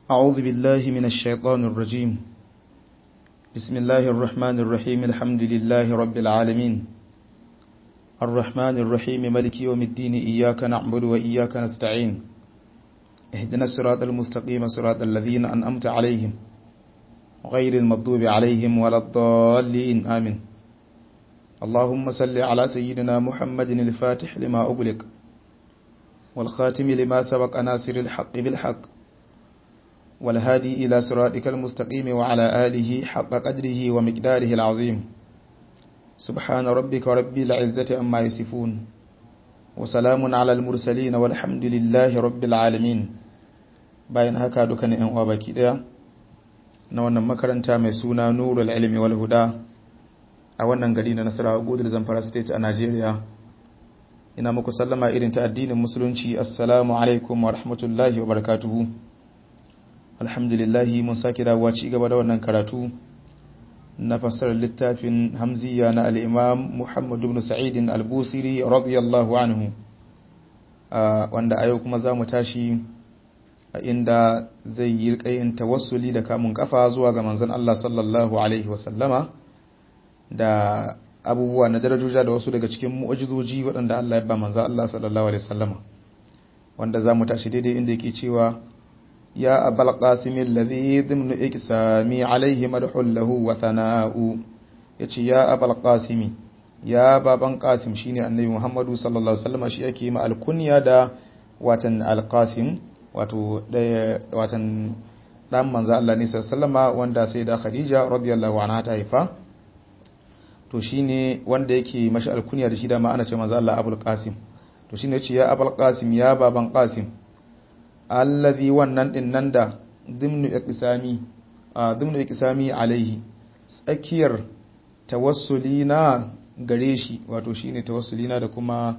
أعوذ بالله من الشيطان الرجيم بسم الله الرحمن الرحيم الحمد لله رب العالمين الرحمن الرحيم ملك يوم الدين إياك نعبد وإياك نستعين اهدنا الصراط المستقيم صراط الذين أنأمت عليهم غير المغضوب عليهم ولا الضالين آمين اللهم صل على سيدنا محمد الفاتح لما أغلق والخاتم لما سبق ناصر الحق بالحق والهادي إلى صراطك المستقيم وعلى آله حق قدره ومقداره العظيم سبحان ربك رب العزة أما يصفون وسلام على المرسلين والحمد لله رب العالمين bayan haka dukkanin yan uwa baki daya na wannan makaranta mai suna Nurul Ilmi wal Huda a wannan gari na Nasarawa Godul Zamfara State a Najeriya ina muku sallama irin ta addinin musulunci assalamu alaikum wa rahmatullahi wa barakatuhu alhamdulillahi mun sake dawowa ci gaba da wannan karatu na fassarar littafin hamziya na al'imam muhammadu ibn sa'idin al-busiri radiyallahu anhu wanda a yau kuma za mu tashi a inda zai yi rikayin tawassuli da kamun kafa zuwa ga manzon Allah sallallahu alaihi wasallama da abubuwa na darajoja da wasu daga cikin mu'ajizoji waɗanda Allah ya ba manzon Allah sallallahu alaihi wasallama wanda za mu tashi daidai inda yake cewa يا أبا القاسم الذي ضمن إقسامي عليه مدح له وثناء يتي يا أبا القاسم يا بابا قاسم شيني النبي محمد صلى الله عليه وسلم shi yake ma alkunya da watan alqasim wato watan dan manzo Allah ne sallallahu wanda sai da Khadija radiyallahu anha ta haifa to shine wanda yake mashi alkunya da shi da ma ana ce manzo Allah Abul Qasim to shine yace ya Abul Qasim ya baban Qasim allazi wannan din nan da dimnu iqsami a dimnu iqsami alaihi tsakiyar tawassulina gare shi wato shine tawassulina da kuma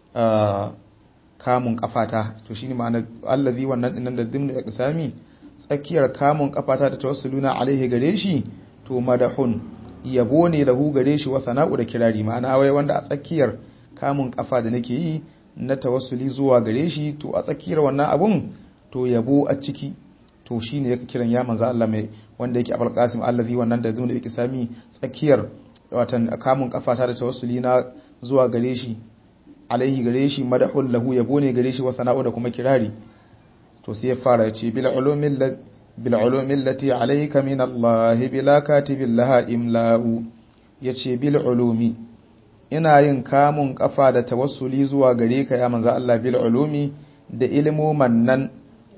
kamun kafata to shine ma'ana allazi wannan din nan da dimnu iqsami tsakiyar kamun kafata da tawassuluna alaihi gare shi to madahun yabo ne lahu gare shi wa sana'u da kirari ma'ana wai wanda a tsakiyar kamun kafa da nake yi na tawassuli zuwa gare shi to a tsakiyar wannan abun to yabo a ciki to shine yake kiran ya manzo Allah mai wanda yake Abul Qasim allazi wannan da zuwa yake sami tsakiyar watan kamun kafata da tawassuli na zuwa gare shi alaihi gare shi madahul lahu yabo ne gare shi wa sana'u da kuma kirari to sai ya fara ya ce bil ulumil bil ulumil lati alayka min Allah bila katibin laha imla'u yace bil ulumi ina yin kamun kafa da tawassuli zuwa gare ka ya manzo Allah bil ulumi da ilmuman nan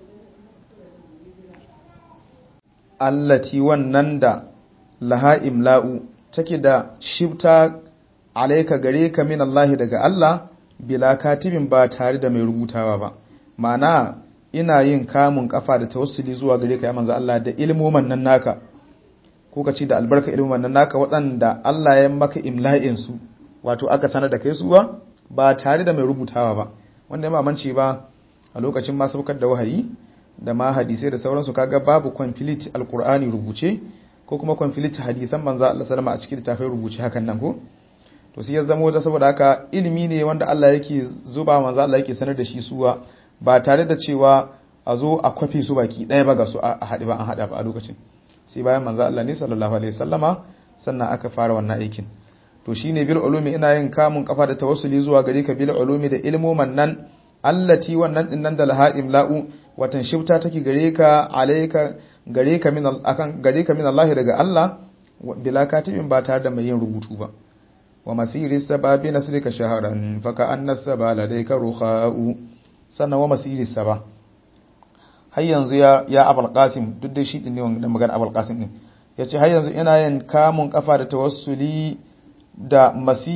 allati wannan da laha imla'u take da shibta alaika gare ka min Allah daga Allah bila katibin ba tare da mai rubutawa ba ma'ana ina yin kamun kafa da tawassuli zuwa gare ka ya manzo Allah da ilmuman nan naka ko ka ce da albarka ilmuman nan naka waɗanda Allah ya maka imla'in su wato aka sanar da kai suwa ba tare da mai rubutawa ba wanda ya mamanci ba a lokacin ma saukar da wahayi da ma hadisai da sauransu kaga babu complete alqur'ani rubuce ko kuma complete hadisan manzo Allah sallama a cikin littafin rubuce hakan nan ko to sai ya zamo da saboda haka ilimi ne wanda Allah yake zuba manzo Allah yake sanar da shi suwa ba tare da cewa a zo a kwafe su baki ɗaya ba ga su a haɗe ba an haɗa ba a lokacin sai bayan manzo Allah ne sallallahu alaihi wasallama sannan aka fara wannan aikin to shine bil ulumi ina yin kamun kafa da tawassuli zuwa gare ka bil ulumi da ilmoman nan allati wannan din nan da laha imla'u watan shifta take gare ka alayka gare ka min akan gare ka min Allah daga Allah bila katibin ba tare da mai yin rubutu ba wa masiri sababi nasrika shaharan fa ka anna sabala dayka rukha'u sannan wa masiri saba har yanzu ya ya abul qasim duk da shi din ne wannan magana abul qasim din yace har yanzu ina yin kamun kafa da tawassuli da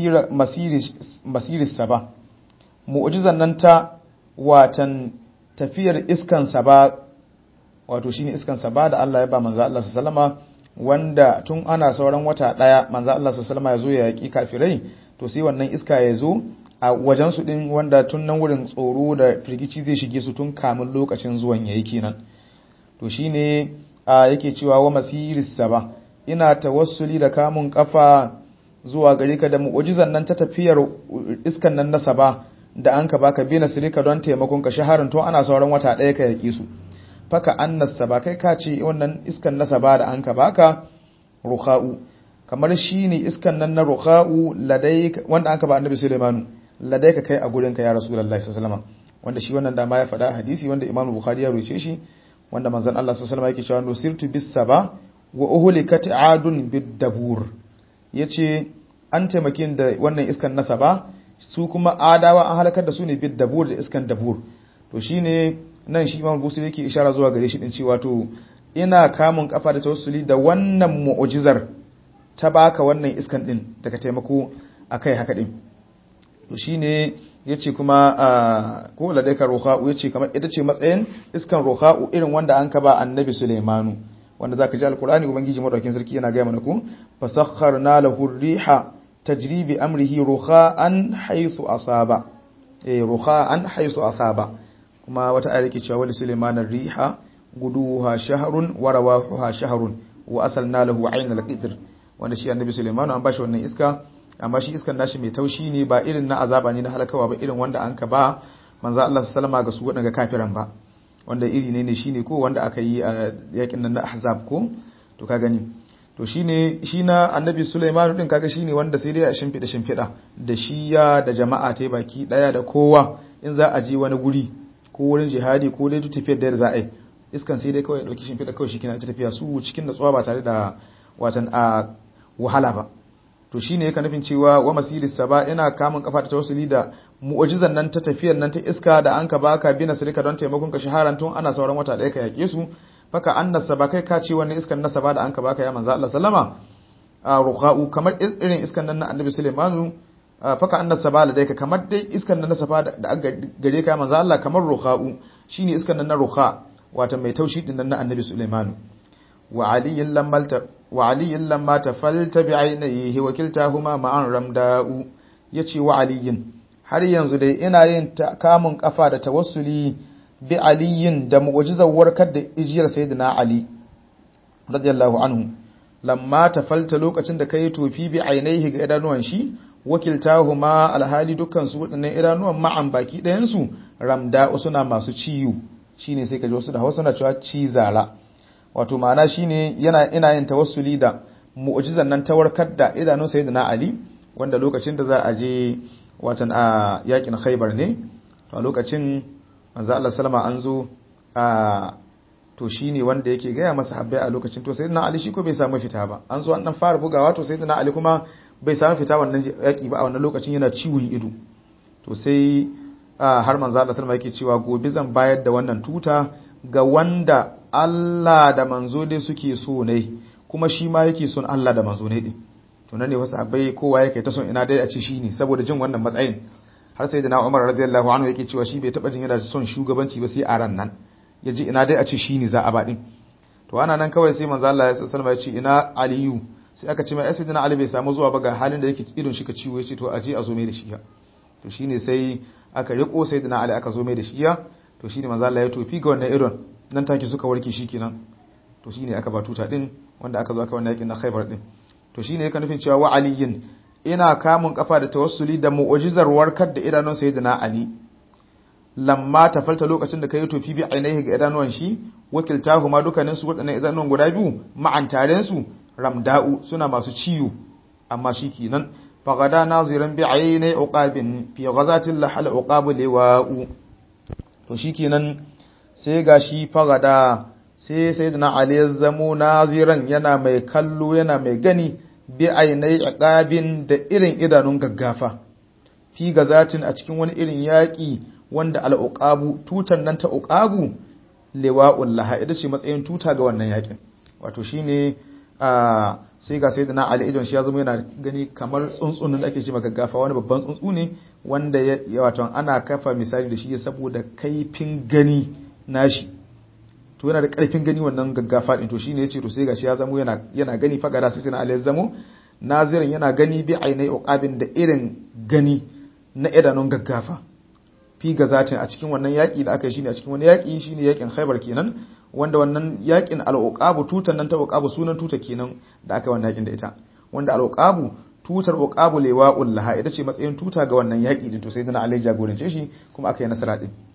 masiris saba mu'ujizan nan ta watan tafiyar iskan saba wato shine iskan saba da Allah ya ba manzo Allah sallama wanda tun ana sauran wata daya manzo Allah sallama ya zo ya yaki kafirai to sai wannan iska ya zo a wajen su din wanda tun nan wurin tsoro da firgici zai shige su tun kamun lokacin zuwan yayi kenan to shine yake cewa wa masiris saba ina tawassuli da kamun kafa zuwa gare ka da mu'ujizan nan ta tafiyar iskan nan na saba da an ka baka bi nasirika don taimakon ka shaharin to ana sauran wata ɗaya ka yaƙi su faka annas saba kai ka ce wannan iskan na saba da an ka baka rukha'u kamar shine iskan nan na rukha'u ladai wanda an ka ba annabi Sulaimanu ladai ka kai a gurin ka ya rasulullahi sallallahu alaihi wasallam wanda shi wannan dama ya faɗa hadisi wanda Imam Bukhari ya ruce shi wanda manzon Allah sallallahu alaihi wasallam yake cewa nusirtu bis saba wa uhlikat adun bid dabur yace an taimakin da wannan iskan na saba su kuma adawa an halakar da su ne bid dabur da iskan dabur to shine nan shi Imam Busiri yake ishara zuwa gare shi din cewa to ina kamun kafa da tawassuli da wannan mu'jizar ta baka wannan iskan din daga taimako akai haka din to shine yace kuma ko ladaika ruha'u yace kamar ita ce matsayin iskan ruha'u irin wanda an kaba annabi Sulaimanu wanda zaka ji alqur'ani ubangiji madaukakin sarki yana ga mana ku fasakharna lahu riha tajri bi amrihi ruha'an haythu asaba eh ruha'an haythu asaba kuma wata ayar yake cewa wali Sulaiman riha guduha shahrun wa rawahuha shahrun wa asalna lahu aynal qidr wanda shi annabi Sulaiman an bashi wannan iska amma shi iskan nashi mai taushi ne ba irin na azaba ne na halakawa ba irin wanda an ka ba manzo Allah sallama ga su wadanga kafiran ba wanda iri ne ne shine ko wanda aka yi a yakin nan na ahzab ko to ka gani to shine shi na annabi Sulaiman din kaga shine wanda sai dai a shimfida shimfida da shiya da jama'a ta baki daya da kowa in za a je wani guri ko wurin jihadi ko dai tafiyar da za a yi iskan sai dai kawai ya dauki shimfida kawai shi kina ta tafiya su cikin natsuwa ba tare da watan a wahala ba to shine yake nufin cewa wa masilis saba ina kamun kafa ta tawassuli da mu'jizan nan ta tafiyar nan ta iska da an ka baka bi nasrika don taimakon ka shaharan tun ana sauran wata daya ka yake su faka annas saba kai ka ce wannan iskan na saba da an ka baka ya manzo Allah sallama ruqa'u kamar irin iskan nan na annabi Sulaimanu faka annas saba da dai ka kamar dai iskan nan na saba da gare ka ya manzo Allah kamar ruqa'u shine iskan nan na ruqa wato mai taushi din nan na annabi Sulaimanu wa aliyin lammalta wa aliyin lamma tafalta bi ainihi wa kiltahuma ma'an ramda'u yace wa aliyin har yanzu dai ina yin kamun kafa da tawassuli bi aliyin da mu'jizar warkar da ijiyar sayyidina ali radiyallahu anhu lamma tafalta lokacin da kai tofi bi ainihi ga idanuwan shi wakiltahuma alhali dukkan su wadannan idanuwan ma'an baki ɗayan su ramda'u suna masu ciyo shine sai kaji wasu da Hausa na cewa cizara wato ma'ana shine yana ina yin tawassuli da mu'jizan nan ta warkar da idanun sayyidina Ali wanda lokacin da za a je watan a yakin Khaibar ne to a lokacin manzo Allah sallama an zo a to shine wanda yake gaya masa habbai a lokacin to sayyidina Ali shi ko bai samu fita ba an zo an dan fara bugawa to sayyidina Ali kuma bai samu fita wannan yaki ba a wannan lokacin yana ciwon ido to sai har manzo Allah sallama yake cewa gobe zan bayar da wannan tuta ga wanda Allah da manzo dai suke so ne kuma shi ma yake son Allah da manzo ne din to nan ne wasu abai kowa yake ta son ina dai a ce shi ne saboda jin wannan matsayin har sai da na Umar radiyallahu anhu yake cewa shi bai taba jin yana son shugabanci ba sai a ran nan yaji ina dai a ce shi ne za a ba din to ana nan kawai sai manzo Allah ya sallama ya ce ina Aliyu sai aka ce mai sayyidina Ali bai samu zuwa ba ga halin da yake idon shi ka ciwo yace to aje a zo mai da shi to shine sai aka riko sayyidina Ali aka zo mai da shi to shine manzo Allah ya tofi ga wannan idon nan take suka warke shi kenan to shine aka ba tuta din wanda aka zo aka wannan yakin na Khaibar din to shine yake nufin cewa wa aliyin ina kamun kafa da tawassuli da mu'jizar warkar da idanun sayyidina Ali lamma tafalta lokacin da kai tofi bi ainihi ga idanuwan shi wakiltahu ma dukkanin su wadannan idanuwan guda biyu ma'an taren su ramda'u suna masu ciwo amma shi kenan fagada naziran bi aini uqabin fi ghazatil lahal uqabu liwa'u to shikenan sai ga shi fagada sai sai da Ali ya zamo naziran yana mai kallo yana mai gani bi ainai aqabin da irin idanun gaggafa fi gazatin a cikin wani irin yaƙi wanda al'uqabu tutan nan ta uqabu liwa'ul laha ita ce matsayin tuta ga wannan yaƙin wato shine a sai ga sayyidina Ali idon shi ya zama yana gani kamar tsuntsunin da ake ce gaggafa wani babban tsuntsu ne wanda ya wato ana kafa misali da shi saboda kaifin gani nashi to yana da karfin gani wannan gaggafa din to shine yace to sai gashi ya zamo yana yana gani fagara sai sai Allah ya zamo nazirin yana gani bi ainai uqabin da irin gani na idanun gaggafa fi gazatin a cikin wannan yaki da aka yi shine a cikin wani yaki shine yakin Khaibar kenan wanda wannan yakin al-uqabu tutan nan ta uqabu sunan tuta kenan da aka yi wannan yakin da ita wanda al-uqabu tutar uqabu liwa'ul laha ita ce matsayin tuta ga wannan yaki din to sai dana Allah ya jagorance shi kuma aka yi nasara din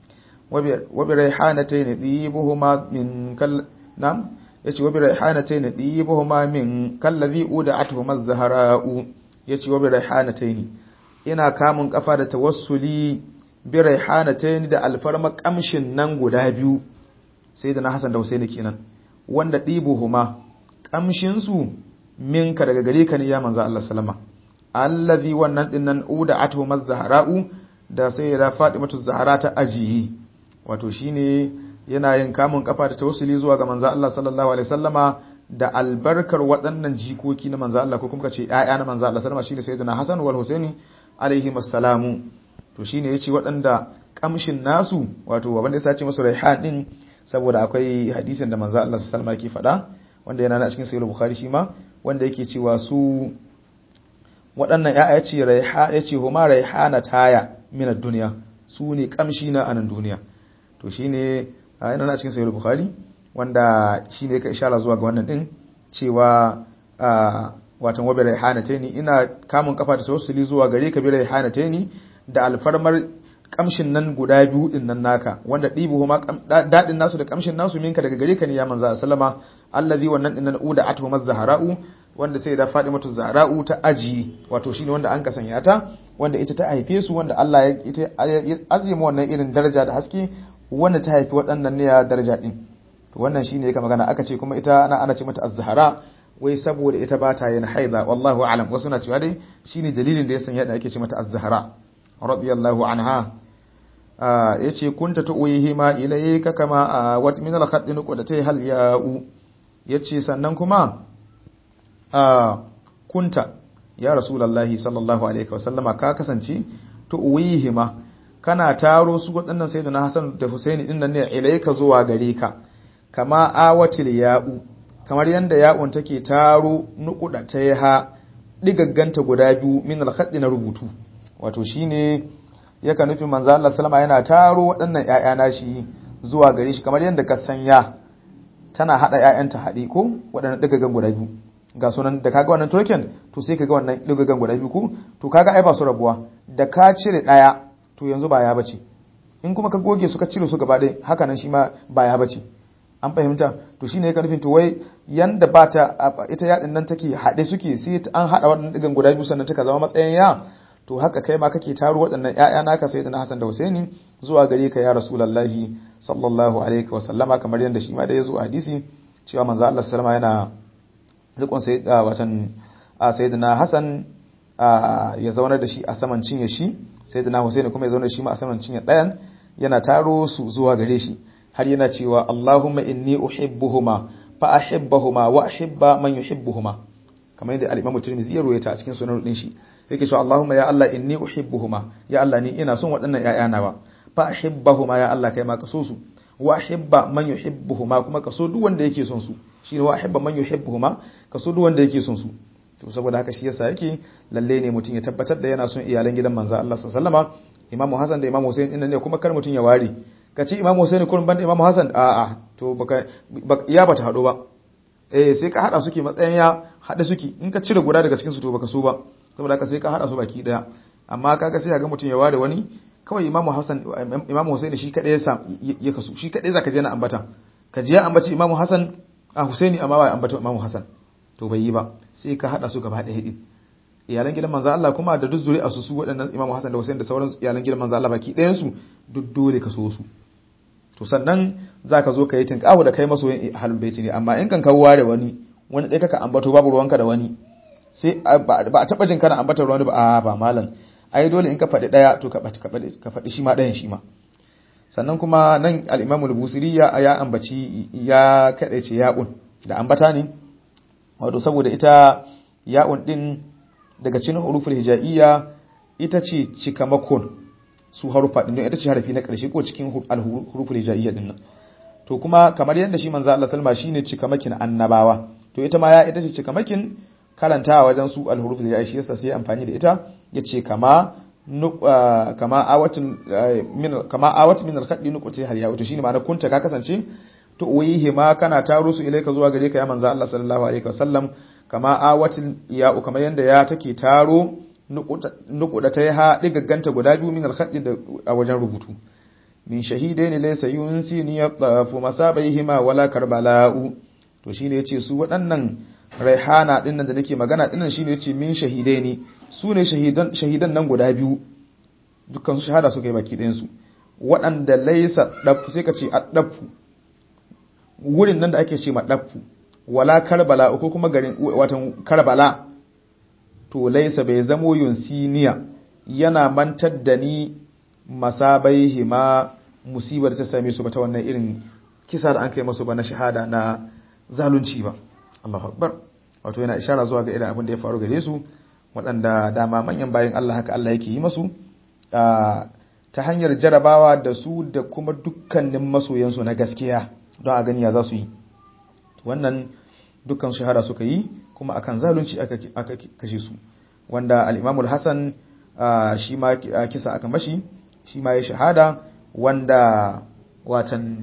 wa bi rayhanatayn dibuhuma min kal nam yace wa bi rayhanatayn dibuhuma min kallazi uda'atuhuma az-zahra'u yace wa bi rayhanatayn ina kamun kafa da tawassuli bi rayhanatayn da alfarma kamshin nan guda biyu sai da na Hassan da Husaini kenan wanda dibuhuma kamshin su minka daga gare ka ne ya manzo Allah sallama allazi wannan dinnan uda'atuhuma az-zahra'u da sai da Fatimatu Zahra ta ajiyi wato shine yana yin kamun kafa da tawassuli zuwa ga manzo Allah sallallahu alaihi wasallama da albarkar waɗannan jikoki na manzo Allah ko kuma kace ƴaƴa na manzo Allah sallama shine sayyidina Hassan wal Husaini alaihi assalamu to shine yace waɗanda kamshin nasu wato wanda ya sace musu raihan din saboda akwai hadisin da manzo Allah sallallahu alaihi wasallama ke faɗa wanda yana a cikin sahih bukhari shi ma wanda yake cewa su waɗannan ƴaƴa ce raiha yace huma raihana taya min ad-dunya su ne kamshi na anan duniya to shine yana na cikin sahih bukhari wanda shine ka ishara zuwa ga wannan din cewa watan wabi raihanataini ina kamun kafa da tawassuli zuwa gare ka bi raihanataini da alfarmar kamshin nan guda biyu din nan naka wanda dibuhuma dadin nasu da kamshin nasu minka daga gare ka ne ya manzo sallama allazi wannan din nan uda atuhum az-zahra'u wanda sai da Fatimatu Zahra'u ta aji wato shine wanda an kasanya ta wanda ita ta haife su wanda Allah ya ita azima wannan irin daraja da haske wanda ta haifi waɗannan ne ya daraja din to wannan shine yake magana aka ce kuma ita ana ana ce mata az-zahra wai saboda ita ba ta yin haida wallahu a'lam wasu na cewa dai shine dalilin da ya sanya da ake ce mata az-zahra radiyallahu anha yace kunta tuwihi ma ilayka kama wat min al-khadd nuqdatay hal ya'u yace sannan kuma kunta ya rasulullahi sallallahu alaihi wasallama ka kasance tuwihi ma kana taro su waɗannan sayyidina Hassan da Husaini din nan ne ilayka zuwa gare ka kama awatil ya'u kamar yanda ya'un take taro nukuda ta ha digagganta guda biyu min al na rubutu wato shine yaka nufin manzo Allah sallama yana taro waɗannan ƴaƴa nashi zuwa gare shi kamar yanda ka sanya tana hada ƴaƴanta haɗe ko waɗannan digaggan guda biyu ga sunan da kaga wannan token to sai kaga wannan digaggan guda biyu ko to kaga ai ba su rabuwa da ka cire ɗaya to yanzu ba ya bace in kuma ka goge su ka cire su gaba ɗaya haka nan shi ma ba ya bace an fahimta to shine yake nufin to wai yanda ba ta ita yadin nan take haɗe suke sai an haɗa waɗannan digan guda biyu sannan taka zama matsayin ya to haka kai ma kake taro waɗannan ƴaƴa naka sai da Hassan da Husaini zuwa gare ka ya Rasulullahi sallallahu alaihi wa sallama kamar yanda shi ma da yazo a hadisi cewa manzo Allah sallama yana rikon sai watan sayyidina Hassan ya zauna da shi a saman cinye shi sayyidina Husaini kuma ya zauna da shi ma a saman cinye ɗayan yana taro su zuwa gare shi har yana cewa Allahumma inni uhibbuhuma fa ahibbahuma wa ahibba man yuhibbuhuma kamar yadda al-Imam Tirmidhi ya ruwaita a cikin sunan din shi yake cewa Allahumma ya Allah inni uhibbuhuma ya Allah ni ina son waɗannan ƴaƴana ba fa ahibbahuma ya Allah kai ma ka so su wa ahibba man yuhibbuhuma kuma ka so duk wanda yake son su shine wa ahibba man yuhibbuhuma ka so duk wanda yake son su to saboda haka shi yasa yake lalle ne mutum ya tabbatar da yana son iyalan gidan manzo Allah sallallahu alaihi wasallama Imam Hassan da Imam Hussein din ne kuma kar mutum ya ware ka ci imamu Hussein kullum banda imamu Hassan a a to baka ya bata hado ba eh sai ka hada suke matsayin ya hada suke in ka cire guda daga cikin su to baka so ba saboda haka sai ka hada su baki daya amma kaga sai ga mutum ya ware wani kawai imamu Hassan imamu Hussein shi kadai ya ya kasu shi kadai zaka je na ambata ka je ya ambaci imamu Hassan a Husaini amma ba ambata imamu Hassan to bai yi ba sai ka hada su gaba daya din iyalan gidan manzo Allah kuma da duk zuri'a su su waɗannan imamu Hassan da Hussein da sauran iyalan gidan manzo Allah baki ɗayan su duk dole ka so su to sannan za ka zo ka yi tinkawo da kai masoyin halin baiti ne amma in kan kawo ware wani wani ɗaya kaka ambato babu ruwanka da wani sai ba a taɓa jin kana ambatar wani ba a ba malam ai dole in ka faɗi ɗaya to ka faɗi shi ma ɗayan shi ma sannan kuma nan al'imamu al-busiri ya ya ambaci ya kaɗaice ya'un da ambata ne wato saboda ita ya'un ɗin daga cikin huruful hija'iyya ita ce cikamakon su harufa din ita ce harafi na ƙarshe ko cikin al-huruful hijaiyya din nan to kuma kamar yadda shi manzo Allah sallama shine cikamakin annabawa to ita ma ya ita ce cikamakin karantawa wajen su al-huruful hijaiyya shi yasa sai amfani da ita yace kama kama awatin min kama awat min al-khaddi nuqti hal ya to shine ma'ana kunta ka kasance to uyihi ma kana taro su ilaika zuwa gare ka ya manzo Allah sallallahu alaihi wasallam kama awatin ya kamar yanda ya take taro nukuda ta yi ha ɗigagganta guda biyu min alhaɗi a wajen rubutu min shahidaini laysa yunsini yatafu masabaihima wala karbala'u to shine yace su waɗannan raihana dinnan da nake magana dinnan shine yace min shahidaini su ne shahidan shahidan nan guda biyu dukkan su shahada suka yi baki ɗayan su waɗanda laysa dafu sai ka ce addafu wurin nan da ake ce ma dafu wala karbala ko kuma garin watan karbala to laysa bai zamo yunsiniya yana mantar da ni masabaihi ma musibar ta same su ba ta wannan irin kisa da an kai masu ba na shahada na zalunci ba Allahu akbar wato yana ishara zuwa ga irin abin da ya faru gare su waɗanda dama manyan bayan Allah haka Allah yake yi masu ta hanyar jarabawa da su da kuma dukkanin masoyansu na gaskiya don a gani ya za su yi wannan dukkan shahada suka yi kuma akan zalunci aka kashe su wanda al-Imamul Hasan shi ma kisa aka mashi shi ma ya shahada wanda watan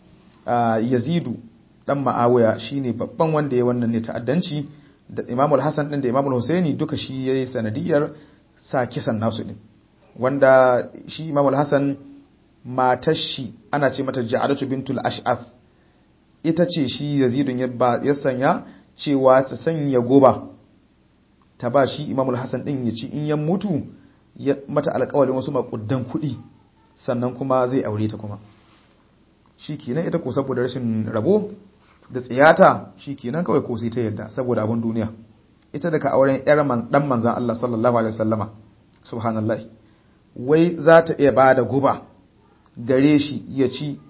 yazidu dan ma'awiya shine babban wanda ya wannan ne ta'addanci da Imam al-Hasan din da Imam al-Husaini duka shi yayi sanadiyar sa kisan nasu din wanda shi Imam al-Hasan matar shi ana ce mata Ja'alatu bintul Ash'af ita ce shi Yazidun ya sanya cewa ta sanya goba ta ba shi Imam al-Hasan din ya ci in ya mutu ya mata alƙawarin wasu maƙuddan kuɗi sannan kuma zai aure ta kuma shi kenan ita ko saboda rashin rabo da tsiyata shi kenan kawai ko sai ta yadda saboda abin duniya ita daga auren yar man dan manzon Allah sallallahu alaihi wasallama subhanallahi wai za ta iya bada guba gare shi ya ci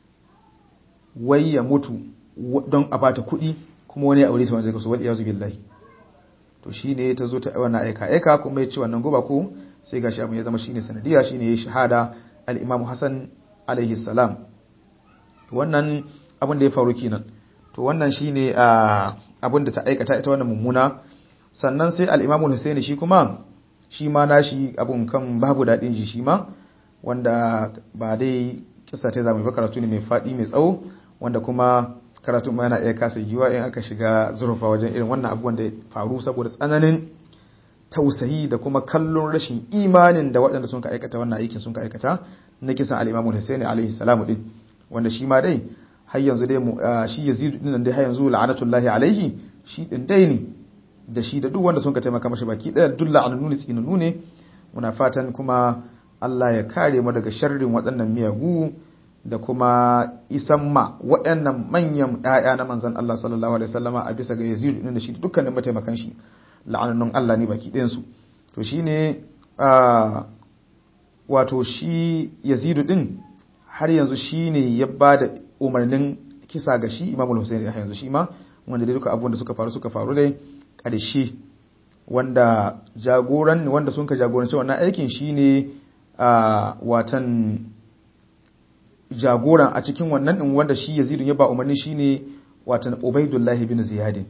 wai ya mutu don a bata kuɗi kuma wani ya aure ta wanda zai kaso wal iyazu billahi to shine ta zo ta wannan aika aika kuma ya ci wannan guba ko sai gashi abin ya zama shine sanadiya shine ya shahada al-Imam Hassan alaihi salam wannan abin da ya faru kenan to wannan shine abin da ta aikata ita wannan mummuna sannan sai al-Imam Hussein shi kuma shi ma nashi abun kan babu dadin ji shi ma wanda ba dai kissa ta zama ba karatu ne mai fadi mai tsawo wanda kuma karatu ma yana iya kasa yiwa in aka shiga zurfa wajen irin wannan abubuwan da ya faru saboda tsananin tausayi da kuma kallon rashin imanin da waɗanda sun ka aikata wannan aikin sun ka aikata na kisan al-Imam Hussein alaihi salamu din wanda shi ma dai har yanzu dai shi Yazid din nan dai har yanzu la'anatullahi alaihi shi din dai ne da shi da duk wanda sun ka taimaka mashi baki daya duk la'ananu ne tsinanu ne muna fatan kuma Allah ya kare mu daga sharrin waɗannan miyagu da kuma isan ma waɗannan manyan ƴaƴa na manzon Allah sallallahu alaihi wasallama a bisa ga Yazid din da shi dukkanin mataimakan shi la'anannun Allah ne baki ɗayan su to shine wato shi Yazid din har yanzu shine ya bada umarnin kisa ga shi Imam Hussein ya yanzu shi ma wanda dai duka abubuwan da suka faru suka faru dai ƙarshe wanda jagoran wanda sun ka jagoranci wannan aikin shine a watan jagoran a cikin wannan din wanda shi Yazid ya ba umarni shine watan Ubaidullah bin Ziyad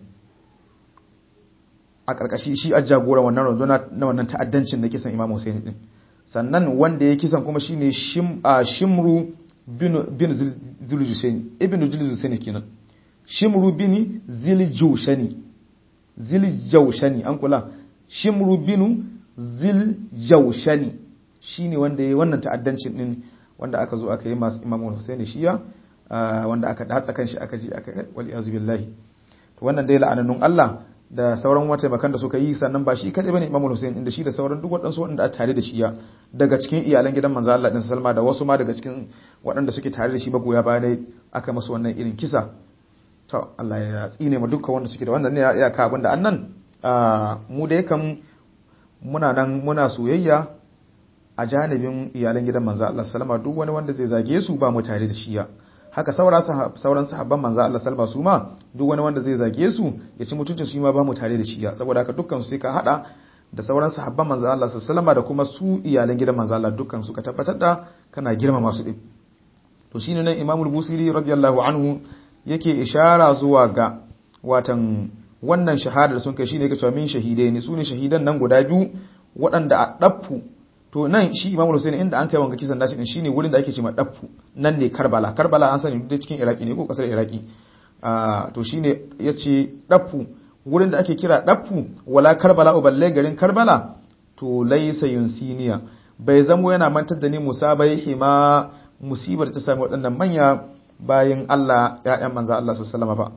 a karkashi shi a jagoran wannan runduna na wannan ta'addancin na kisan Imam Hussein din sannan wanda ya kisan kuma shine Shim Shimru bin bin Zuljushani ibn Zuljushani kenan Shimru bin Zuljushani Ziljaushani an kula Shimru bin Ziljaushani shine wanda ya wannan ta'addancin din wanda aka zo aka yi masu Imam Hussein shiya wanda aka datsa kan shi aka ji aka wal iyazu billahi to wannan dai la'anannun Allah da sauran wata bakan da suka yi sannan ba shi kadai bane Imam Hussein inda shi da sauran duk waɗansu waɗanda a tare da shiya daga cikin iyalan gidan manzo Allah din Salma da wasu ma daga cikin waɗanda suke tare da shi magoya baya dai aka masa wannan irin kisa to Allah ya tsine mu dukkan wanda suke da wannan ne ya ka abinda annan mu da yakan muna nan muna soyayya a janibin iyalan gidan manzo Allah sallama duk wani wanda zai zage su ba mu tare da shiya haka sauran sahabban manzo Allah sallama su ma duk wani wanda zai zage su ya ci mutuncin su ma ba mu tare da shiya saboda haka dukkan su sai ka hada da sauran sahabban manzo Allah sallama da kuma su iyalan gidan manzo Allah dukkan su ka tabbatar da kana girmama su din to shine nan Imam Busiri radiyallahu anhu yake ishara zuwa ga watan wannan shahadar sun kai shine yake cewa min shahidai ne sune shahidan nan guda biyu waɗanda a daffu to nan shi Imam Hussein inda an kai wanga kisan nashi din shine wurin da ake cewa daffu nan ne Karbala Karbala an sani duk cikin Iraki ne ko kasar Iraki ah to shine yace daffu wurin da ake kira daffu wala Karbala uballe garin Karbala to laysa yunsiniya bai zamo yana mantar da ni musabai hima musibar ta sami waɗannan manya bayan Allah ya'yan manzo Allah sallallahu ba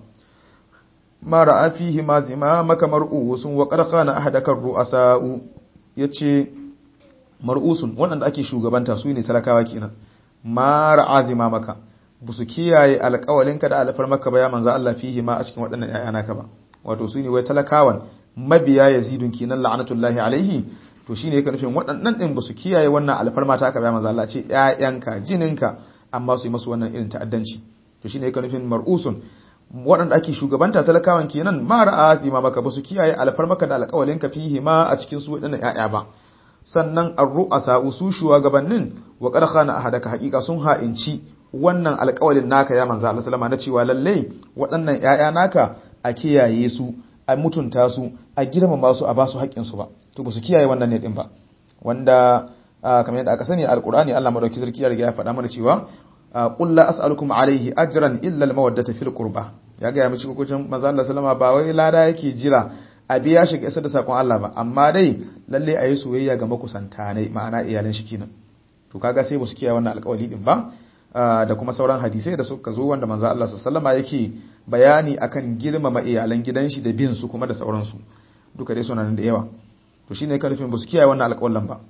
ma ra'a fihi ma zima maka mar'usun wa qad khana ahadaka ru'asa'u yace mar'usun waɗanda ake shugabanta su ne talakawa kenan ma ra'a zima maka busu kiyaye alƙawalinka da alfar maka ba ya manzo Allah fihi ma a cikin waɗannan ƴaƴa naka ba wato su ne wai talakawan mabiya yazidun kenan la'anatullahi alaihi to shine yake nufin waɗannan din basu kiyaye wannan alfarma ta aka ba manzo Allah ce ƴaƴanka jininka amma su yi masu wannan irin ta'addanci to shine yake nufin mar'usun waɗanda ake shugabanta talakawan kenan ma ra'a zima maka basu kiyaye alfarmaka da alƙawalinka fihi ma a cikin su waɗannan ƴaƴa ba sannan ar-ru'asa usu shugabannin wa qad khana ahadaka haqiqa sun ha'inci wannan alƙawalin naka ya manzo Allah sallama na cewa lalle waɗannan ƴaƴa naka a kiyaye su a mutunta su a girmama su a ba su haƙƙin su ba to ba su kiyaye wannan ne din ba wanda kamar yadda aka sani alqur'ani Allah madauki sarki ya riga ya faɗa mana cewa qul la as'alukum alayhi ajran illa al-mawaddata fil qurba ya ga ya mishi kokocin manzo Allah sallama ba wai lada yake jira a biya shi ga isar da sakon Allah ba amma dai lalle a yi soyayya ga makusanta ne ma'ana iyalan shi kenan to kaga sai ba su kiyaye wannan alƙawari din ba da kuma sauran hadisai da suka zo wanda manzo Allah sallallahu alaihi yake bayani akan girmama iyalan gidan shi da bin su kuma da sauransu duka dai suna nan da yawa to shine karfin ba su kiyaye wannan alƙawarin ba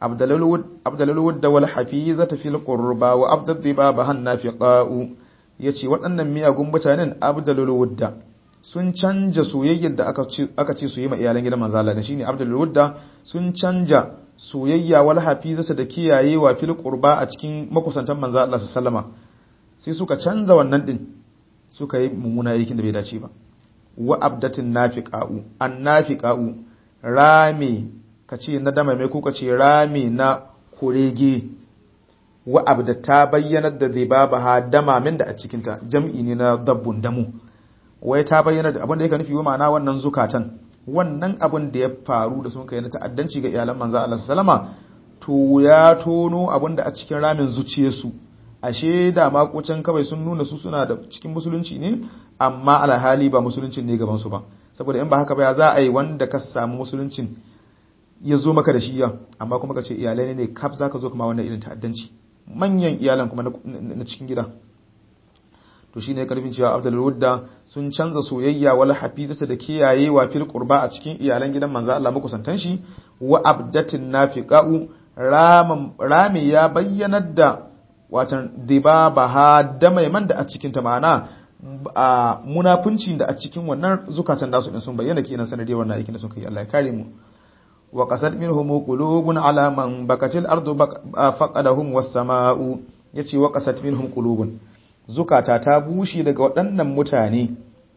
abdalul wudda wal hafizata fil qurba wa abdad dibaba hannafiqa'u yace waɗannan miyagun mutanen abdalul wudda sun canja soyayyar da aka ce su yi ma iyalan gidan manzo Allah da shine Abdul Wudda sun canja soyayya wal hafizata da kiyayewa fil qurba a cikin makusantan manzo Allah sallama sai suka canza wannan din suka yi mummuna aikin da bai dace ba wa abdatin nafiqa'u annafiqa'u rami kace na dama mai ko kace rami na kurege wa abdata bayyanar da zai babaha damamin da a cikinta jam'i ne na dabbun damu wai ta bayyana da abin da yake nufi wa ma'ana wannan zukatan wannan abin da ya faru da sun kai na ta'addanci ga iyalan manzo Allah sallama to ya tono abin da a cikin ramin zuciyarsu ashe da makocin kawai sun nuna su suna da cikin musulunci ne amma alhali ba musuluncin ne gaban su ba saboda in ba haka ba ya za a yi wanda ka samu musuluncin ya zo maka da shi ya amma kuma ka ce iyalai ne kaf zaka zo kuma wannan irin ta'addanci manyan iyalan kuma na cikin gida to shine karfin cewa Abdul Wudda sun canza soyayya wal hafizata da kiyayewa fil qurba a cikin iyalan gidan manzo Allah makusantan shi wa abdatin nafiqa'u rami ya bayyanar da watan dibabaha da maiman da a cikin ta ma'ana a munafunci da a cikin wannan zukatan nasu din sun bayyana kenan sanadiyar wannan aikin da sun kai Allah ya kare mu wa qasad minhum qulubun ala man bakatil ardu faqadahum was samaa'u yace wa qasad minhum qulubun zukata ta bushe daga waɗannan mutane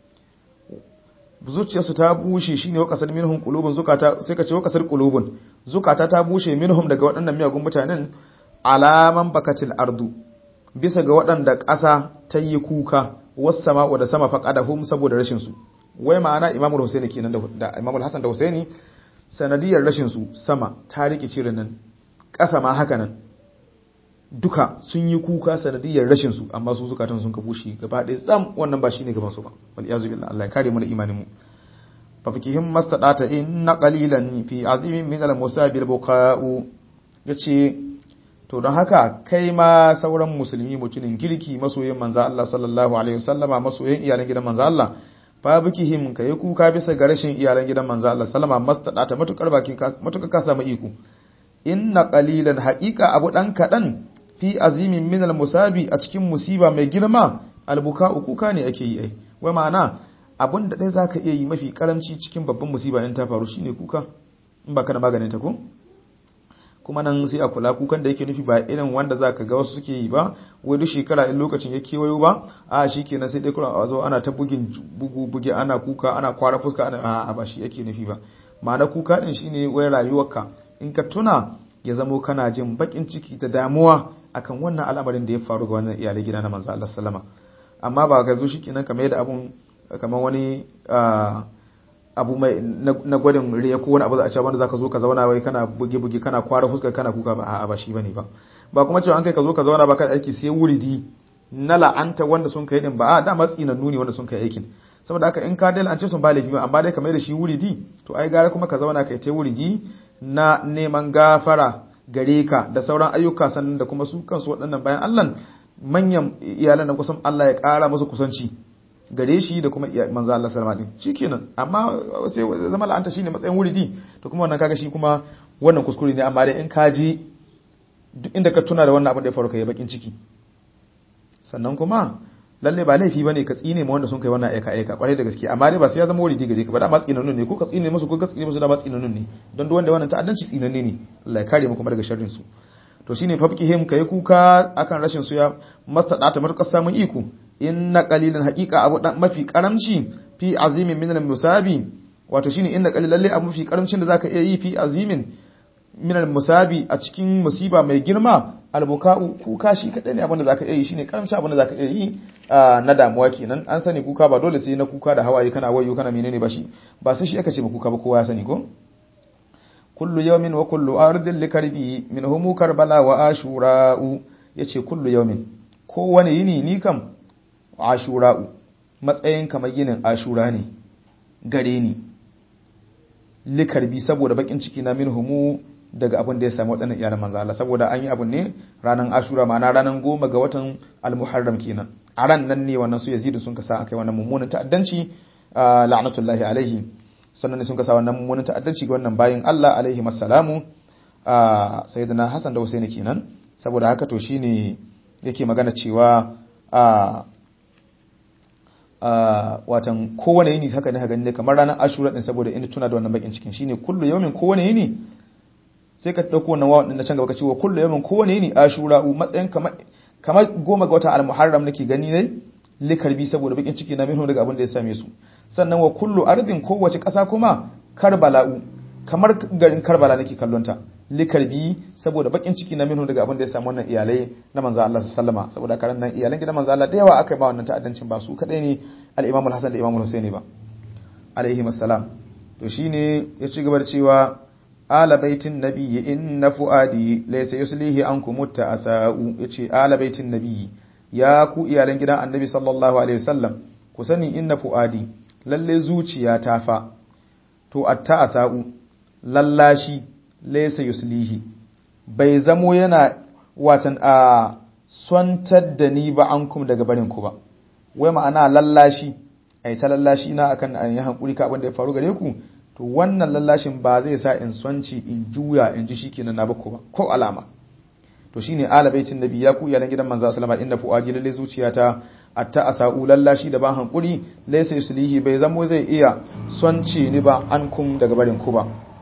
zuciyarsu ta bushe shine wakasar minhum qulubun zukata sai ka ce wakasar qulubun zukata ta bushe minhum daga waɗannan miyagun mutanen alaman bakatil ardu bisa ga waɗanda ƙasa ta yi kuka wasu sama'u da sama faqadahum saboda rashin su wai ma'ana imamu Husaini kenan da imamu Hassan da Husaini sanadiyar rashin su sama ta rike cirin nan ƙasa ma haka nan duka sun yi kuka sanadiyar rashin su amma su zukatan sun kabushi gaba ɗaya tsam wannan ba shine gaban su ba wal iyazu billah Allah ya kare mu da imanin mu fa fikihim mastadata inna qalilan fi azimin min al musabil buqa'u yace to don haka kai ma sauran musulmi mutumin kirki masoyin manzo Allah sallallahu alaihi wasallama masoyin iyalan gidan manzo Allah fa bikihim kai kuka bisa ga rashin iyalan gidan manzo Allah sallama mastadata matukar bakin matukar ka samu iko inna qalilan haqiqa abu dan kadan fi azimin min musabi a cikin musiba mai girma albuka kuka ne ake yi ai wai ma'ana abin da dai zaka iya yi mafi karamci cikin babban musiba in ta faru shine kuka in ba kana maganin ta ko kuma nan sai a kula kukan da yake nufi ba irin wanda zaka ga wasu suke yi ba wai duk shekara in lokacin ya kewayo ba a shikenan sai dai kuma a zo ana ta bugin bugu buge ana kuka ana kwara fuska ana a ba shi yake nufi ba ma'ana kuka din shine wai rayuwarka in ka tuna ya zamo kana jin bakin ciki da damuwa akan wannan al'amarin da ya faru ga wannan iyalai gida na manzo Allah sallama amma ba ka zo shikenan kamar yadda abun kamar wani abu mai na gwadin riya ko wani abu za a ce wanda zaka zo ka zauna wai kana buge buge kana kwara fuskar kana kuka ba a'a ba shi bane ba ba kuma cewa an kai ka zo ka zauna ba kai aiki sai wuridi na la'anta wanda sun kai din ba a da matsi na nuni wanda sun kai aikin saboda haka in ka dai la'ance sun ba laifi ba amma dai kamar da shi wuridi to ai gara kuma ka zauna kai ta wuridi na neman gafara gare ka da sauran ayyuka sannan da kuma su kansu waɗannan bayan Allah manyan iyalan na kusan Allah ya ƙara musu kusanci gare shi da kuma manzo Allah sallama din shikenan amma sai zama la'anta shine matsayin wuridi to kuma wannan kaga shi kuma wannan kuskure ne amma dai in ka ji duk inda ka tuna da wannan abin da ya faru kai bakin ciki sannan kuma lalle ba laifi bane ka tsine ma wanda sun kai wannan aika aika kwarai da gaske amma dai ba sai ya zama wuridi gare ka ba da ma tsinannun ne ko ka tsine musu ko ka tsine musu da ma tsinannun ne don duk wanda wannan ta'addanci tsinanne ne Allah ya kare mu kuma daga sharrin su to shine fafkihim kai kuka akan rashin su ya mastada ta matukar samun iko inna qalilan haqiqa abu dan mafi karamci fi azimin min al-musabi wato shine inna qalil lalle abu mafi karamcin da zaka iya yi fi azimin min al-musabi a cikin musiba mai girma albuka'u kuka shi kadai ne abinda zaka iya yi shine karamci abinda zaka iya yi na damuwa kenan an sani kuka ba dole sai na kuka da hawaye kana wayo kana menene ba shi ba sai shi aka ce ba kuka ba kowa ya sani ko kullu yawmin wa kullu ardin likarbi minhum karbala wa ashura'u yace kullu yawmin kowane yini ni kam ashura'u matsayin kamar yinin ashura ne gare ni likarbi saboda bakin ciki na minhumu daga abin da ya samu waɗannan iyalan manzo Allah saboda an yi abin ne ranar ashura ma'ana ranar goma ga watan al-muharram kenan a ran nan ne wannan su yazidu sun kasa akai wannan mummunan ta'addanci la'natullahi alaihi sannan ne sun kasa wannan mummunan ta'addanci ga wannan bayin Allah alaihi massalamu sayyidina Hassan da Husaini kenan saboda haka to shine yake magana cewa watan kowane yini haka ne gani ne kamar ranar ashura din saboda ina tuna da wannan bakin cikin shine kullu yawmin kowane yini sai ka dauko wannan wawan din na can gaba ka ce wa kullu yawmin kowane yini ashura matsayin kamar kamar goma ga watan al-muharram nake gani ne likarbi saboda bakin ciki na minhu daga abin da ya same su sannan wa kullu ardin kowace kasa kuma karbala'u kamar garin karbala nake kallon ta likarbi saboda bakin ciki na minhu daga abin da ya samu wannan iyalai na manzo Allah sallama saboda karan nan iyalan gidan manzo Allah da yawa aka ba wannan ta'addancin ba su kadai ne al-Imam al-Hasan da Imam al-Husaini ba alaihi assalam to shine ya ci gaba da cewa ala baitin nabiyyi inna fuadi laysa yuslihi ankum ta'asau yace ala baitin nabiyyi ya ku iyalan gidan annabi sallallahu alaihi wasallam ku sani inna fuadi lalle zuciya ta fa to at-ta'asau lallashi laysa yuslihi bai zamo yana watan a swantar da ni ba ankum daga barin ku ba wai ma'ana lallashi ai ta lallashi na akan an yi hankuri ka abin da ya faru gare ku to wannan lallashin ba zai sa in swanci in juya in ji shikenan na bako ba ko alama to shine alabaitin nabi ya ku iyalan gidan manzo sallama inda fuaji lalle zuciyata atta asau lallashi da ban hankuri laysa yuslihi bai zamo zai iya swanci ni ba an kun daga barin ku ba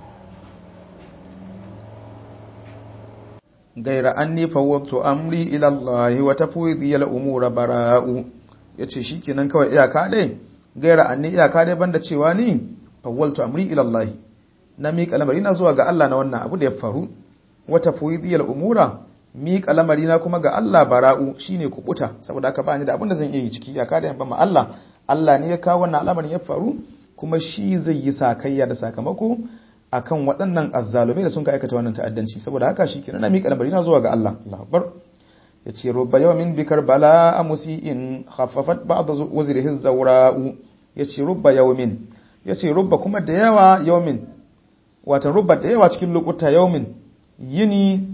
gaira anni fawwatu amri ila Allah wa tafwidi al umura bara'u yace shikenan kawai iyaka dai gaira anni iyaka dai banda cewa ni fawwaltu amri ila Allah na miƙa lamari na zuwa ga Allah na wannan abu da ya faru wata fuidiyal umura miƙa lamari na kuma ga Allah bara'u shine kubuta saboda haka ba ni da abin da zan iya yi ciki ya kada yamba ma Allah Allah ne ya kawo wannan al'amarin ya faru kuma shi zai yi sakayya da sakamako akan waɗannan azzalumai da sun ka aikata wannan ta'addanci saboda haka shi kenan na miƙa lamari na zuwa ga Allah Allah akbar yace rubba yawmin bikar bala musiin khaffafat ba'd wazrihi zawra'u yace rubba yawmin yace rubba kuma da yawa yawmin watan rubba da yawa cikin lokuta yawmin yini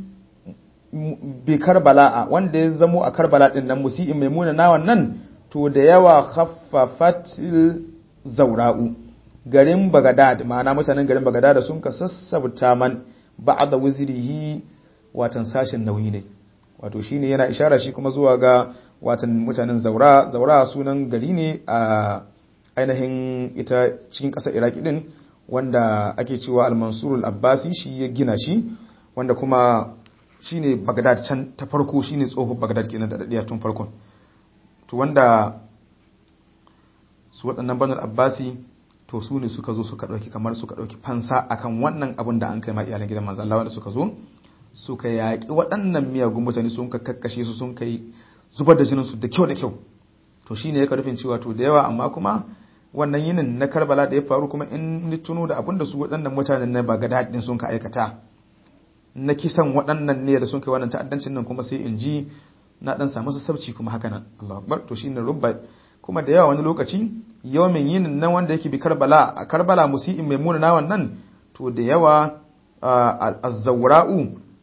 bi karbala'a wanda ya zamo a karbala din nan musi'in maimuna na wannan to da yawa khaffafatil zaura'u garin bagadad ma'ana mutanen garin bagadad sun ka sassabta man ba'da wuzrihi watan sashin nauyi ne wato shine yana ishara shi kuma zuwa ga watan mutanen zaura zaura sunan gari ne a ainihin ita cikin ƙasar iraki din wanda ake cewa al-mansur al-abbasi shi ya gina shi wanda kuma shine bagdad can ta farko shine tsohon bagdad kenan da dadiya tun farkon to wanda su waɗannan banul abbasi to su ne suka zo suka ɗauki kamar suka ɗauki fansa akan wannan abin da an kai ma iyalan gidan manzo Allah wanda suka zo suka yaƙi waɗannan miyagun mutane sun ka kakkashe su sun kai zubar da jinin su da kyau da kyau to shine ya karfin cewa to da yawa amma kuma wannan yinin na Karbala da ya faru kuma in ni tuno da abin da su waɗannan mutanen na Baghdad din sun ka aikata na kisan waɗannan ne da sun kai wannan ta'addancin nan kuma sai in ji na dan samu sassauci kuma haka nan Allahu akbar to shine rubba kuma da yawa wani lokaci yawmin yinin nan wanda yake bi Karbala a Karbala musi'in maimuna na wannan to da yawa az-zawra'u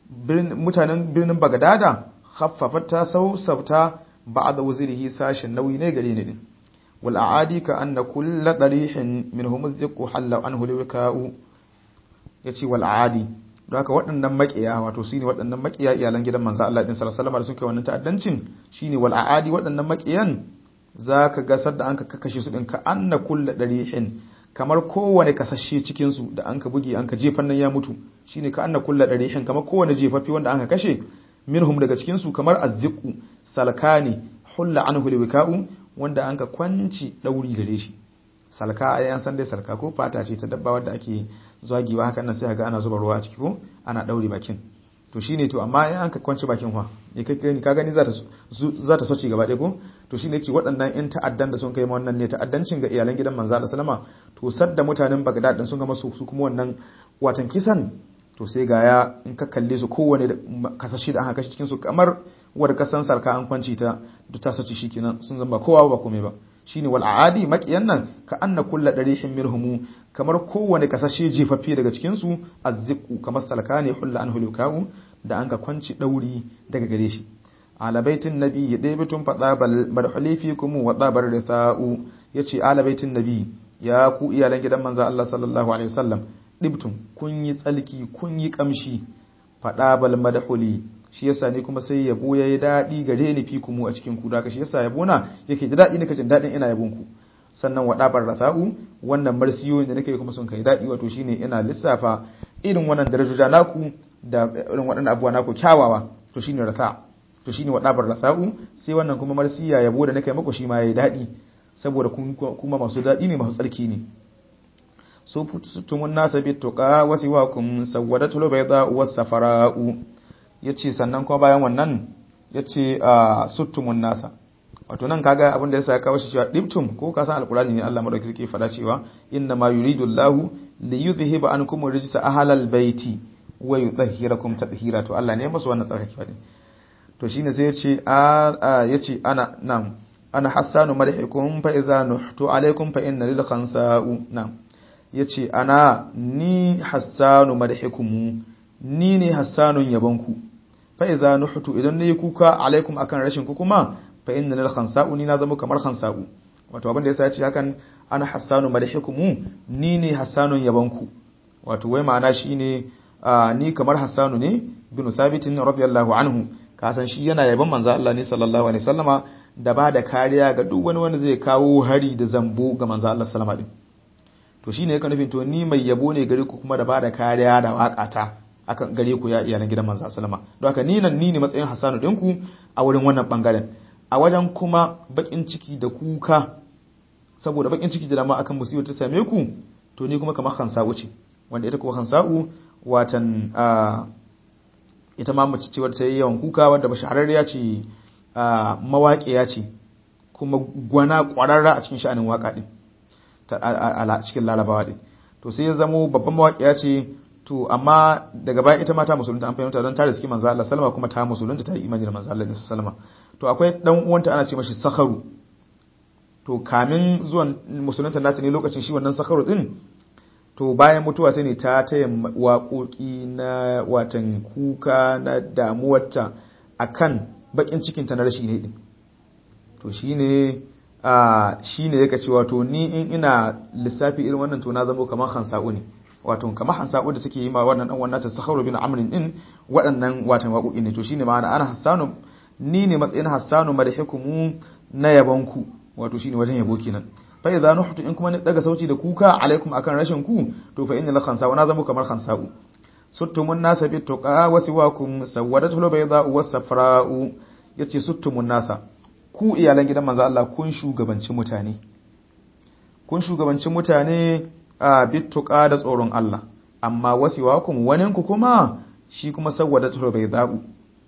mutanen birnin Bagdada khaffafat ta sausauta ba'da wuzirihi sashin nauyi ne gare ni din wal aadi ka anna kullu darihin minhum azqu halla anhu liwka'u yace wal aadi don haka waɗannan maƙiya wato shine waɗannan maƙiya iyalan gidan manzo Allah din sallallahu alaihi wasallam da suke wannan ta'addancin shine wal aadi waɗannan maƙiyan zaka ga sadda an ka kakkashe su din ka anna kullu darihin kamar kowane kasashe cikin su da an ka buge an ka jefan nan ya mutu shine ka anna kullu darihin kamar kowane jefaffe wanda an ka kashe minhum daga cikin su kamar azziqu salkani hulla anhu liwka'u wanda an ka kwanci dauri gare shi salka ai an san dai salka ko fata ce ta dabba wadda ake zagiwa haka nan sai ga ana zuba ruwa a ciki ko ana daure bakin to shine to amma in an ka kwanci bakin fa ne kai gani ka gani za ta za ta soci gaba ɗaya ko to shine ce waɗannan in ta'addan da sun kai wannan ne ta'addancin ga iyalan gidan manzo Allah sallama to sadda mutanen Baghdad din sun ga masu su kuma wannan watan kisan to sai ga ya in ka kalle su kowane kasashe da aka kashe cikin su kamar wadda kasan sarka an kwanci ta duk ta sace shikenan sun zamba kowa ba komai ba shine wal aadi maqiyan nan ka anna kullu darihin mirhumu kamar kowane kasashe jefaffe daga cikin su azziqu kamar salkani hulla anhu lukau da an ka kwanci dauri daga gare shi ala baitin nabi daibitun fada bal marhuli fikum wa dabar rithau yace ala baitin nabi ya ku iyalan gidan manzo Allah sallallahu alaihi wasallam dibtum kun yi tsalki kun yi kamshi fada bal madhuli shi yasa ne kuma sai yabo yayi dadi gare ni fi kumu a cikin ku da shi yasa yabo na yake da dadi nika jin dadin ina yabon ku sannan wadabar rasa'u wannan marsiyo da nake kuma sun kai dadi wato shine ina lissafa irin wannan darajoja naku da irin waɗannan abubuwa naku kyawawa to shine rasa to shine wadabar rasa'u sai wannan kuma marsiya yabo da nake muku shi ma yayi dadi saboda kuma masu dadi ne masu tsarki ne so tumun nasa bituqa wasiwakum sawadatul bayda was safara'u ya ce sannan kuma bayan wannan ya ce a suttumun nasa wato nan kaga abinda ya sa kawo shi cewa diptum ko ka san alkurani ne Allah madauki ke fada cewa inna ma yuridu Allahu li yudhhiba ankum rijsa ahlal baiti wa yudhhirakum tadhhira to Allah ne ya masu wannan tsarkake fadi to shine sai ya ce a ya ce ana nam ana hassanu madhikum fa idza nuhtu alaikum fa inna lil khansa'u nam yace ana ni hassanu madhikum ni ne hassanun yabonku fa iza nuhtu idan nayi kuka alaikum akan rashin ku kuma fa inna lil khansa'u ni na zama kamar khansa'u wato abin da yasa ya ce hakan ana hassanu madhikumu ni ne hassanun yabonku wato wai ma'ana shine ni kamar hassanu ne bin thabitin radiyallahu anhu ka san shi yana yaban manzo Allah ne sallallahu alaihi wasallama da ba da kariya ga duk wani wanda zai kawo hari da zambo ga manzo Allah sallama din to shine yake nufin to ni mai yabo ne gare ku kuma da ba da kariya da waƙata akan gare ku ya iyalan gidan manzo sallama don haka ni nan ni ne matsayin Hassanu dinku a wurin wannan bangaren a wajen kuma bakin ciki da kuka saboda bakin ciki da dama akan musibar ta same ku to ni kuma kamar Hansa'u ce wanda ita kuma Hansa'u watan ita ma mace ce wadda ta yi yawan kuka wadda bashararriya ce mawaƙiya ce kuma gwana ƙwararra a cikin sha'anin waƙa din a cikin larabawa din to sai ya zamo babban mawaƙiya ce to amma daga baya ita ma ta musulunta an fahimta don ta riski manzo Allah sallama kuma ta musulunta ta yi imani da manzo Allah sallama to akwai dan uwanta ana ce mashi sakharu to kamin zuwan musulunta nata ne lokacin shi wannan sakharu din to bayan mutuwa ta ne ta taya waƙoƙi na watan kuka na damuwarta akan bakin cikin ta na rashi ne din to shine a shine yake cewa to ni in ina lissafi irin wannan to na zama kamar hansa'u ne wato kamar hansa'u da take yi ma wannan dan wannan ta sakharu bin amrin din waɗannan watan waƙoƙi ne to shine ma'ana ana hassanu ni ne matsayin hassanu madhikumu na yabanku wato shine wajen yabo kenan fa idza nuhtu in kuma ni daga sauci da kuka alaikum akan rashin ku to fa inna la khansa na zama kamar khansa'u suttumun nasa bi tuqa wa siwakum sawadatul bayda was safra'u yace suttumun nasa ku iyalan gidan manzo Allah kun shugabanci mutane kun shugabanci mutane a bi tuqa da tsoron Allah amma wasiwakum waninku kuma shi kuma sawadatul bayda'u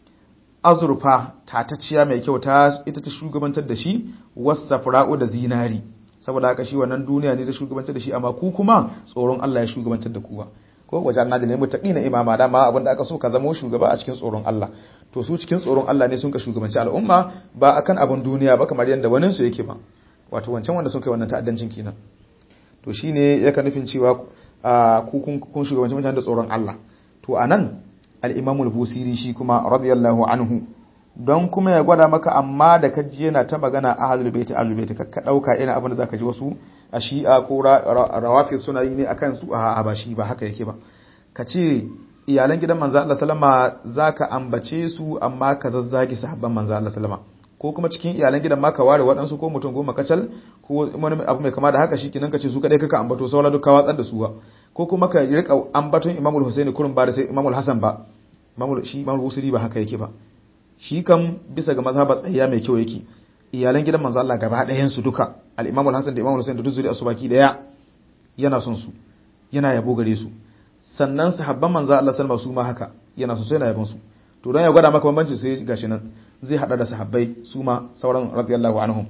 azurfa tatacciya mai kyau ta ita ta shugabantar da shi wasafra'u da zinari saboda haka shi wannan duniya ne ta shugabantar da shi amma ku kuma tsoron Allah ya shugabantar da ku ko wajen na da ne mutaqina imama da ma abinda aka so ka zama shugaba a cikin tsoron Allah to su cikin tsoron Allah ne sun ka shugabanci al'umma ba akan abin duniya ba kamar yanda wani su yake ba wato wancan wanda sun kai wannan ta'addancin kenan to shine yaka nufin cewa ku kun shugabanci mutane da tsoron Allah to anan al-Imam al-Busiri shi kuma radiyallahu anhu don kuma ya gwada maka amma da ka ji yana ta magana ahlul baiti ahlul baiti ka dauka ina abin da zaka ji wasu a shi'a ko rawafi suna yi ne akan su a ba shi ba haka yake ba ka ce iyalan gidan manzo Allah sallama zaka ambace su amma ka zazzagi sahabban manzo Allah sallama ko kuma cikin iyalan gidan ma ka ware waɗansu ko mutum goma kacal ko wani abu mai kama da haka shikenan ka ce su kadai kaka ambato saura duk ka watsar da su ba ko kuma ka rika ambaton Imam Al-Husaini kurun ba da sai Imam Al-Hasan ba Imam shi Imam Al-Busiri ba haka yake ba shi kam bisa ga mazhabar tsayya mai kyau yake iyalan gidan manzo Allah gaba ɗayan su duka al-Imam Al-Hasan da Imam Al-Husain da duk zuriya su baki daya yana son su yana yabo gare su sannan sahabban manzo Allah sallallahu su ma haka yana so sai yana yabon su to don ya gwada maka bambanci sai gashi nan zai hada da sahabbai su ma sauran radiyallahu anhum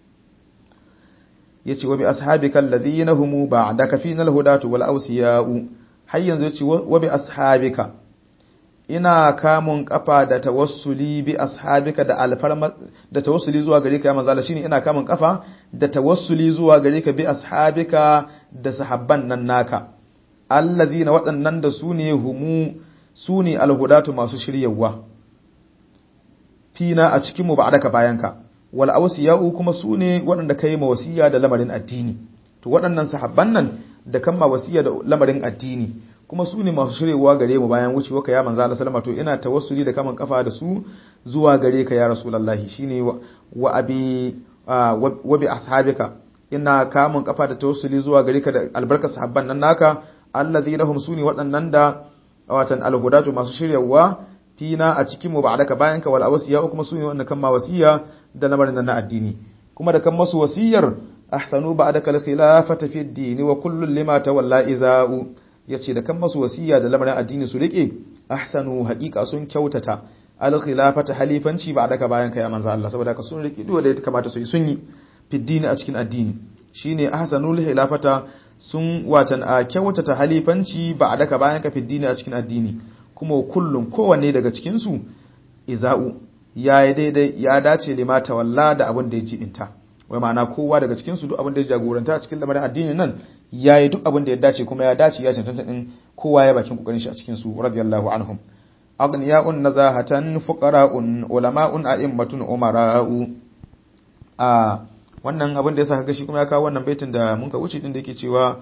yace wa bi ashabika alladhina hum ba'daka fina al-hudatu wal awsiya'u har yanzu yace wa bi ashabika ina kamun kafa da tawassuli bi ashabika da alfarma da tawassuli zuwa gare ka ya manzo Allah shine ina kamun kafa da tawassuli zuwa gare ka bi ashabika da sahabban nan naka allazina waɗannan da su ne humu su ne alhudatu masu shiryawa fina a cikin mu ba'daka bayanka wal awsiya'u kuma su ne waɗanda kai ma wasiya da lamarin addini to waɗannan sahabban nan da kan ma wasiya da lamarin addini kuma su ne masu shirewa gare mu bayan wucewa ka ya manzo Allah sallama to ina tawassuli da kaman kafa da su zuwa gare ka ya rasulullahi shine wa abi wa bi ashabika ina kamun kafa da tawassuli zuwa gare ka da albarka sahabban nan naka allazina hum suni waɗannan da watan alhudatu masu shiryawa fina a cikin mu ba'daka bayan ka wal awsiya kuma suni wannan kan ma wasiya da lamarin nan na addini kuma da kan masu wasiyar ahsanu ba'daka al khilafata fi ad-din wa kullu lima tawalla iza'u ya ce da kan masu wasiya da lamarin addini su rike ahsanu haƙiƙa sun kyautata al-khilafata halifanci ba daga bayan kai manzo Allah saboda ka sun rike dole ya kamata su yi sun yi fiddini a cikin addini shine ahsanul khilafata sun watan a kyautata halifanci ba daga bayan ka fiddini a cikin addini kuma kullum kowanne daga cikin su iza'u ya yi daidai ya dace lima tawalla da abin da ya jibinta wai ma'ana kowa daga cikin su duk abin da ya jagoranta a cikin lamarin addinin nan ya yi duk abin da ya dace kuma ya dace ya cancanta din kowa ya bakin kokarin shi a cikin su radiyallahu anhum aghniya'un nazahatan fuqara'un ulama'un a'immatun umara'u a wannan abin da ya saka gashi kuma ya kawo wannan baitin da mun ka wuce din da yake cewa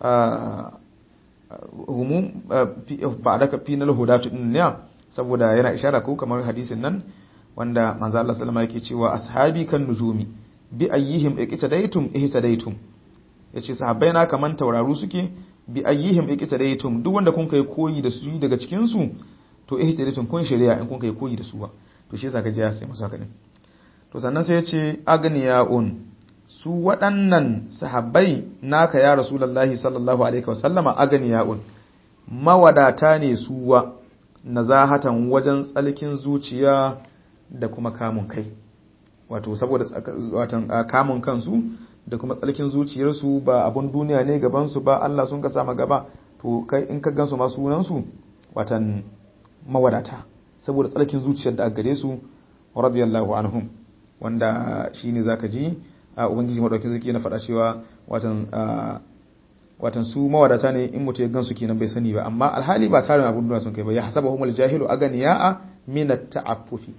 humum ba'daka final hudatu din ne saboda yana ishara ko kamar hadisin nan wanda manzo Allah sallama yake cewa ashabi kan nujumi bi ayyihim iqtadaytum ihtadaytum yace sahabbai na kaman tauraru suke bi ayyihim iqtadaytum duk wanda kun kai koyi da su daga cikin su to ihtadaytum kun shari'a in kun kai koyi da su ba to shi yasa kaje ya sai masa kadin to sannan sai yace agniyaun su waɗannan sahabbai naka ya rasulullahi sallallahu alaihi wasallama agniyaun mawadata ne suwa nazahatan wajen tsalkin zuciya da kuma kamun kai wato saboda watan kamun kansu da kuma tsalkin zuciyarsu ba abun duniya ne gabansu ba Allah sun ka sama gaba to kai in ka gansu ma sunansu watan mawadata saboda tsalkin zuciyar da gare su radiyallahu anhum wanda shine zaka ji a ubangiji madauki zaki na faɗa cewa watan watan su mawadata ne in mutu ya gansu kenan bai sani ba amma alhali ba tarin abun duniya sun kai ba ya hasabahumul jahilu aganiya'a min at-ta'affufi